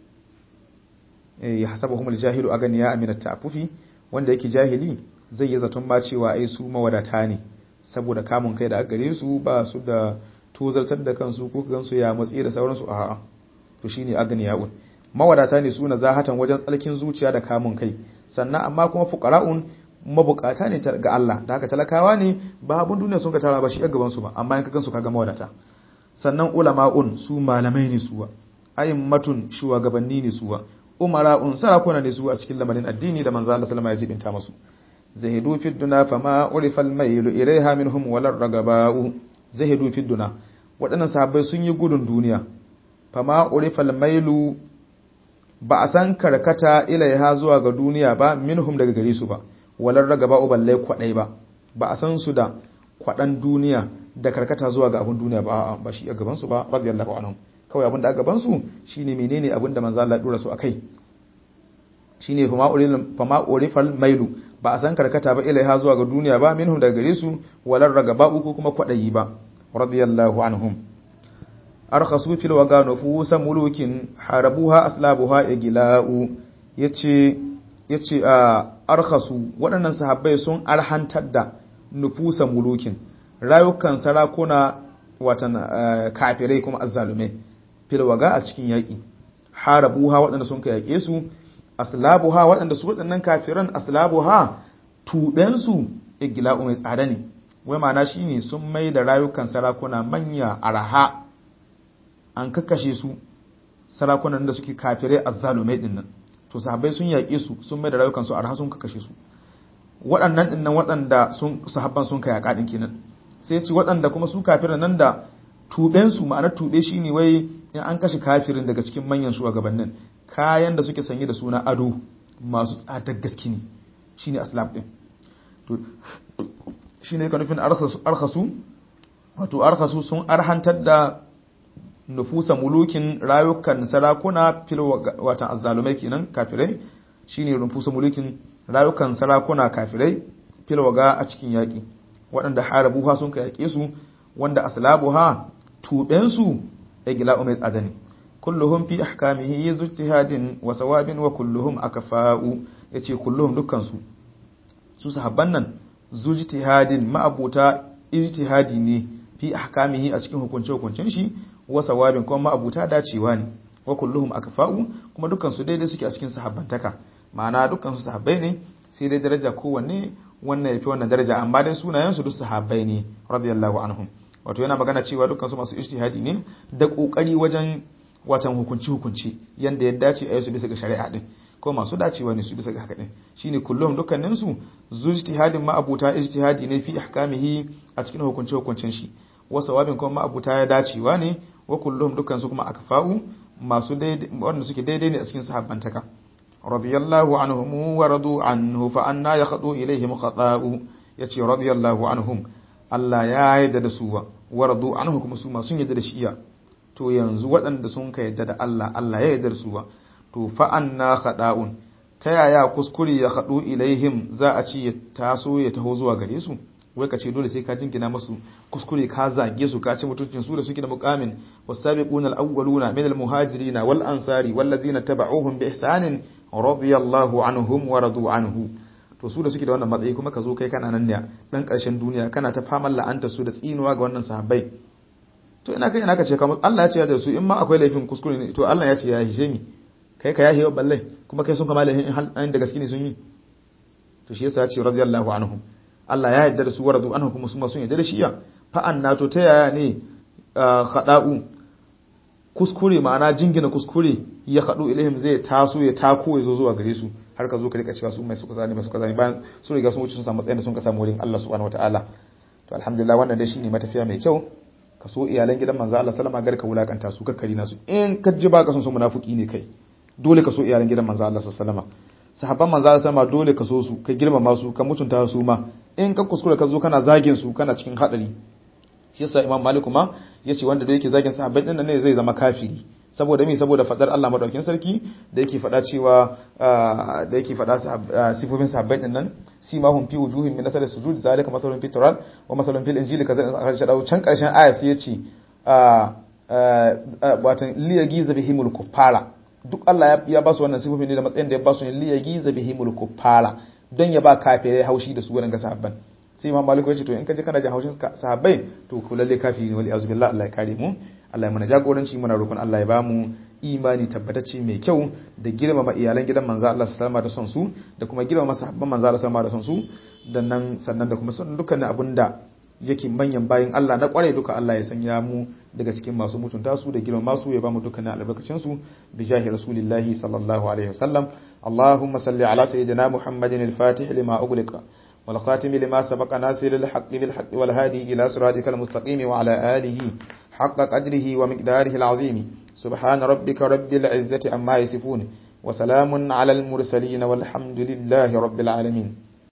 ya hasabahumul jahilu aganiya'a min at-ta'affufi wanda yake jahili zai yi zaton ba cewa ai su mawadata ne saboda kamun kai da gare su ba su da tozartar da kansu ko gansu ya matsi da sauransu a'a to shine aganiya'un mawadata ne su na zahatan wajen tsalkin zuciya da kamun kai sannan amma kuma fuqara'un mabukata ne ga Allah da haka talakawa ne ba abun duniya sun ka tara ba shi a gaban su ba amma in ka gansu kaga mawadata sannan ulama'un su malamai ne suwa ayimmatun shugabanni ne suwa umara'un sarakuna ne su a cikin lamarin addini da manzo Allah sallama ya jibinta musu zahidu fi duna fama urifa al-mailu ilaiha minhum wala ragaba'u zahidu fi duna waɗannan sahabbai sun yi gudun duniya fama urifa al-mailu ba a san karkata ilaiha zuwa ga duniya ba minhum daga gare su ba wala ragaba'u balle kwadai ba ba a san su da kwadan duniya da karkata zuwa ga abun duniya ba ba shi a gaban su ba radiyallahu anhum kawai abin da aka bansu shine menene abin da manzo Allah dora su akai shine fama urifal mailu ba a san karkata ba ilaiha zuwa ga duniya ba minhum daga gare su walar ragaba ko kuma kwadayi ba radiyallahu anhum arkhasu fil waga nufusa mulukin harabuha aslabuha igila'u yace yace a arkhasu waɗannan sahabbai sun arhantar da nufusa mulukin rayukan sarakuna watan kafirai kuma azzalumai fil waga a cikin yaƙi harabuha waɗanda sun ka yaƙe su aslabuha waɗanda su waɗannan kafiran aslabuha tuɓensu igila'u mai tsada ne wai ma'ana shine sun mai da rayukan sarakuna manya araha an kakkashe su sarakunan da suke kafirai azzalumai din nan to sahabbai sun yaƙe su sun mai da rayukan su araha sun kakkashe su waɗannan din nan waɗanda sun sahabban sun kai yaƙa din kenan sai ci waɗanda kuma su kafiran nan da tuɓen su ma'anar tuɓe shine wai in an kashe kafirin daga cikin manyan shugabannin kayan da suke sanye da suna ado masu tsadar gaske ne shine aslab din to shine ka nufin arkhasu wato arkhasu sun arhantar da nufusa mulukin rayukan sarakuna fil watan azzalumai kenan kafirai shine nufusa mulukin rayukan sarakuna kafirai fil waga a cikin yaki waɗanda harabuha sun ka yake su wanda aslabuha tuben su igla mai tsada ne kulluhum fi ahkamihi yuztihadin wa sawabin wa kulluhum akfa'u yace kulluhum dukkan su su sahabban nan zujtihadin ma'abuta ijtihadi ne fi ahkamihi a cikin hukunce hukuncen shi wa sawabin kuma ma'abuta dacewa ne wa kulluhum akfa'u kuma dukkan su daidai suke a cikin sahabbantaka ma'ana dukkan su sahabbai ne sai dai daraja kowanne wannan yafi wannan daraja amma dai sunayen su duk sahabbai ne radiyallahu anhum wato yana magana cewa dukkan su masu ijtihadi ne da kokari wajen watan hukunci hukunci yanda ya dace a yi su bisa ga shari'a din ko masu dacewa ne su bisa ga haka din shine kullum dukkanin su zujtihadin ma'abuta ijtihadi ne fi ahkamihi a cikin hukunce hukuncin shi wa sawabin kuma ma'abuta ya dacewa ne wa kullum dukkan su kuma akfa'u masu daidai wanda suke daidai ne a cikin sahabbantaka radiyallahu anhum wa radu anhu fa anna yakhdu ilaihim khata'u yace radiyallahu anhum Allah ya yarda da su wa radu anhu kuma su ma sun yarda da shi to yanzu waɗanda sun ka yarda da Allah Allah ya yarda da su to fa anna khada'un ta yaya kuskure ya khadu ilaihim za a ci ya taso ya taho zuwa gare su wai ka ce dole sai ka jingina masu kuskure ka zage su ka ci mutuncin su da suke da muqamin wasabiquna alawwaluna min almuhajirin wal ansari wal ladina tabauhum bi ihsanin radiyallahu anhum wa radu anhu to su da suke da wannan matsayi kuma ka zo kai kana nan ne dan karshen duniya kana ta faman la'anta su da tsinuwa ga wannan sahabbai to ina kai ina ka ce kamar Allah ya ce da su in ma akwai laifin kuskure ne to Allah ya ce ya hishe mi kai ka yahe wa balle kuma kai sun kama laifin in da gaske ne sun yi to shi yasa ya ce radiyallahu anhum Allah ya yarda da su waradu anhu kuma su ma sun yarda da shi ya fa annato ta yaya ne khada'u kuskure ma'ana jingina kuskure ya khadu ilaihim zai taso ya tako ya zo zuwa gare su har ka zo ka rika cewa su mai suka zani mai suka zani bayan su riga sun wuce sun samu matsayin da sun ka samu wurin Allah subhanahu wataala to alhamdulillah wannan dai shine matafiya mai kyau ka so iyalan gidan manzo Allah sallama gar ka wulakanta su kakkari nasu in ka ji ba ka son su munafiki ne kai dole ka so iyalan gidan manzo Allah sallama sahabban manzo Allah sallama dole ka so su ka girmama su ka mutunta su ma in ka kuskura ka zo kana zagin su kana cikin hadari shi yasa Imam Malik ma yace wanda da yake zagin sahabbai din ne zai zama kafiri saboda me saboda fadar Allah madaukin sarki da yake fada cewa da yake fada sifofin sahabbai din nan simahum fi wujuhim min asar sujud zalika masalun fi tawrat wa masalun fil injili kaza a shaɗau can karshen aya sai yace watan liyagiza bihimul kuffara duk Allah ya ba su wannan sifofin ne da matsayin da ya ba su ne liyagiza bihimul kuffara don ya ba kafirai haushi da su wannan ga sahabban sai imam malik ya ce to in ka je kana jin haushin sahabbai to ku lalle kafiri ne wali azubillah Allah ya kare mu Allah ya mana jagoranci muna roƙon Allah ya bamu imani tabbatacce mai kyau da girmama iyalan gidan manzo Allah sallama da son su da kuma girmama sahabban manzo Allah sallama da son su da nan sannan da kuma son dukkanin abinda yake manyan bayin Allah na kware duka Allah ya sanya mu daga cikin masu mutunta su da girmama su ya bamu dukkanin albarkacin su bi jahi rasulillahi sallallahu alaihi wasallam Allahumma salli ala sayyidina Muhammadin al-Fatih lima ughliqa والخاتم لما سبق ناصر الحق بالحق والهادي إلى صراطك المستقيم وعلى آله حق قدره ومقداره العظيم سبحان ربك رب العزة عما يصفون وسلام على المرسلين والحمد لله رب العالمين